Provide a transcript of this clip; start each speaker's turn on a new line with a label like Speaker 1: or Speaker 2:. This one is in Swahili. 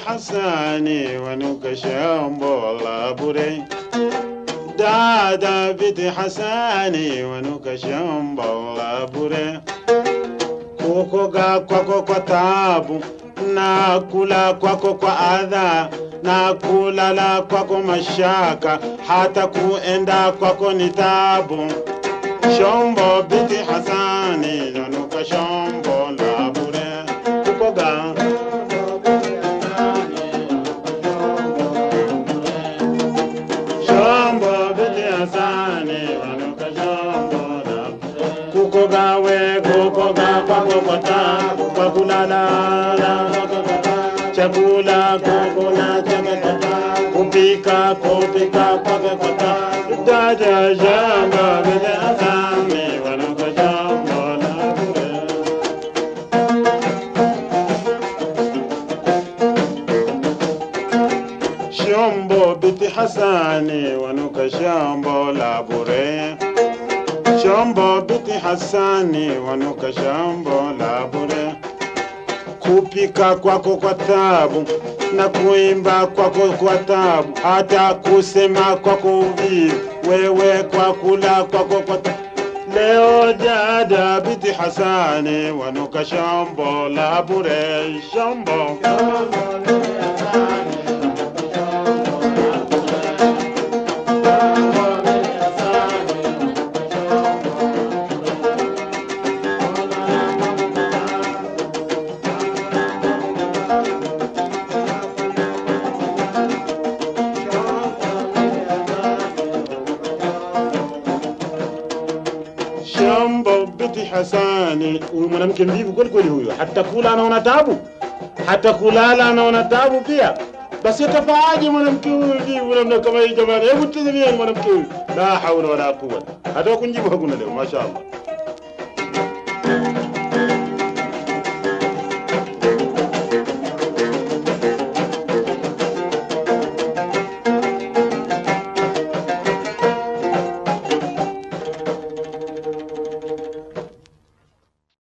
Speaker 1: Hasani wanuka shambo la bure dada biti Hasani wanuka shambo la bure kukoga kwako kwa tabu na kula kwako kwa adha na kulala kwako mashaka hata kuenda kwako ni tabu shombo biti Hasani nanuka shombo la bure kukoga shombo biti Hasani nanuka shombo la bure kukoga we kukoga kwako kwa tabu kwa kulala chakula kukula chakata kupika kupika kwake kwata dada jamba vile asami wanuka jambo la bure shombo biti hasani wanuka shambo la bure shombo biti hasani wanuka shambo la bure kupika kwako kwa tabu na kuimba kwako kwa tabu hata kusema kwako uvivu wewe kwa kula kwako kwa tabu leo dada biti hasani wanuka shambo la bure shambo Shambo biti Hasani, huyu mwanamke mvivu kweli kweli huyo, hata kula anaona tabu, hata kulala anaona tabu pia. Basi atafaaje mwanamke huyu mvivu namna kama hii jamani? Hebu tazamia mwanamke huyu, la haula wala quwwata. Hata kunjibu hakuna leo, mashaallah.